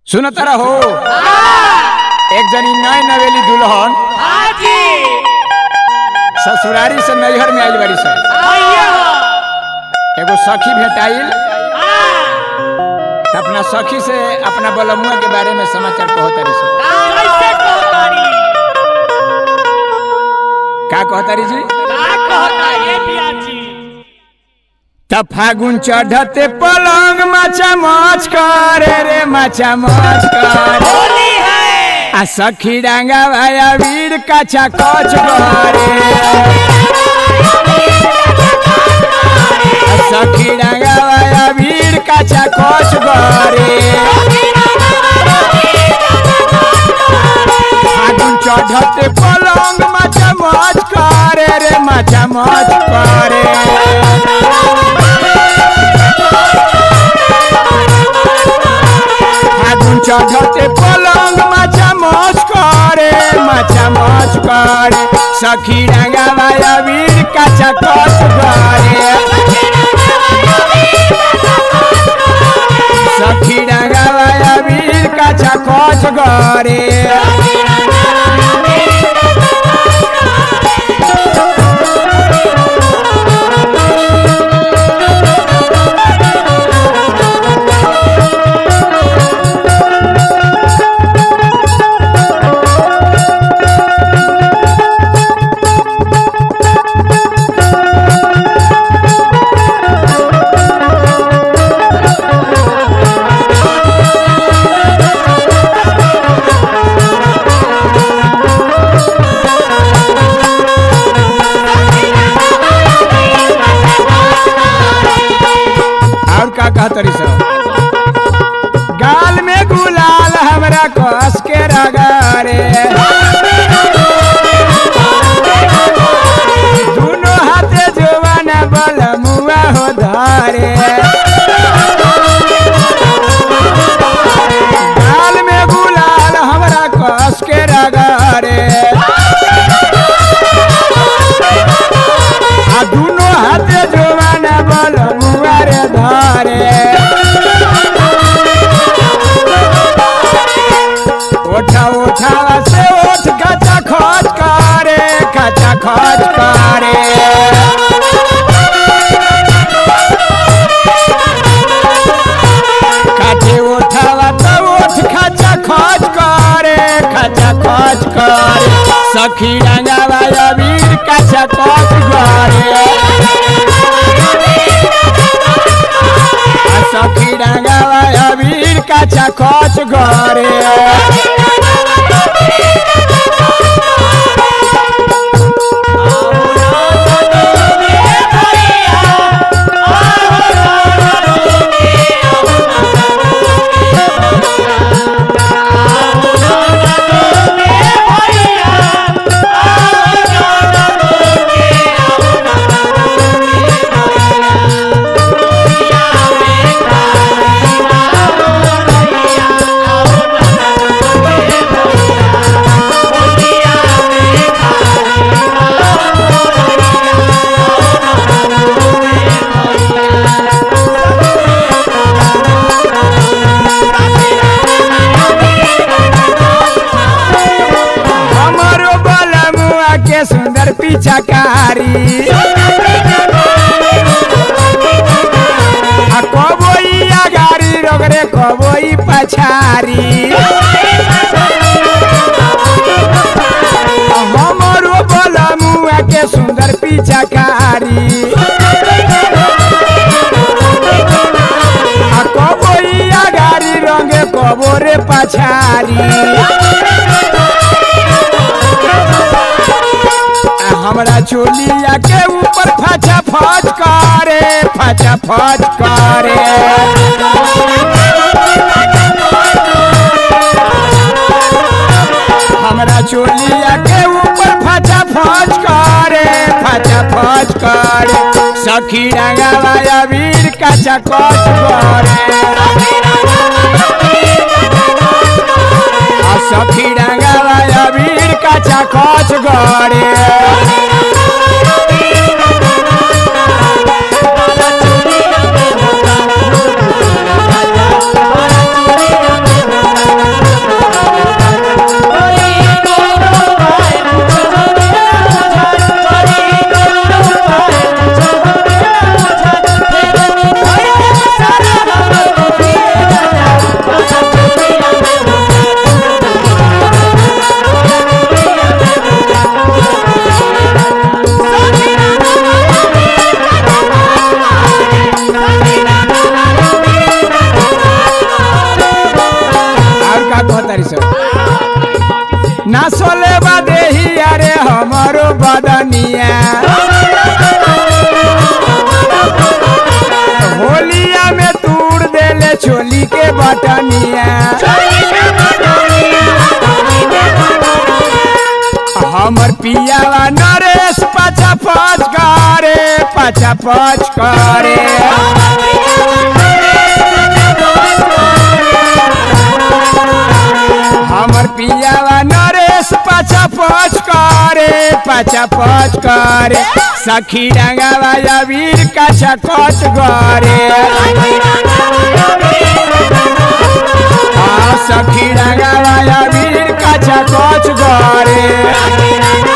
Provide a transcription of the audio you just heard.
सुनत रहो एक जनी नई नवेली दुल्हन हाजी ससुरारी से नैहर में आइल बारी सन भैया एगो सखी भेटाइल हाँ त अपना सखी से अपना बलमुआ के बारे में समाचार कहतारी सन कैसे कहतारी का कहतारी जी का कहता ये पियाजी त फागुन चढ़ते पलंग माचा मच करे रे माचा मच करे होली है आ सखी डांगा भाया वीर काचा कच करे आ सखी डांगा भाया वीर काचा कच करे फागुन चढ़ते पलंग माचा मच करे रे माचा मच करे फागुन चढ़ते पलंग माचा मच करे माचा मच करे सखी डांगा भाया वीर काचा कच करे सखी डांगा भाया वीर काचा कच करे और का कहतरी सब गाल में गुलाल हमरा कस के रगारे दोनों हाथे जवाना बल मुआ हो धारे गाल में गुलाल हमरा कस के रगारे आ दोनों हाथे जवाना बल मुआ रे धारे ओठा ओठा से ओठ कचा खच करे कचा खच करे काटे ओठावा तो ओठ खचा खच करे खचा खच करे सखी रंगावा वीर कचा खच करे आ सखी रंगावा वीर कचा खच करे हमारो बलमुआ के सुंदर पिछकारी आ कबोई आगारी रगरे कबोई पछारी हमारो बलमुआ के सुंदर पिछकारी आ कबोई आगारी रंगे कबोरे पछारी आ हमरा चोलिया के ऊपर फचा फच करे फचा फच करे हमरा चोलिया के ऊपर फचा फच करे फचा फच करे सखी रंगावा वीर कचा कच करे आ सखी रंगावा वीर कचा कच करे Thank तारी सब ना सोले बा देही अरे हमारो बदनिया होलिया में तूड़ देले चोली के बटनिया हमर पियावा नरेश पाछा पच करे पाछा पच करे हमर पियावा नरेश पाछा पच करे पाछा पच करे सखी रंगावा अबीर काछा कच करे आ सखी रंगावा अबीर काछा कच करे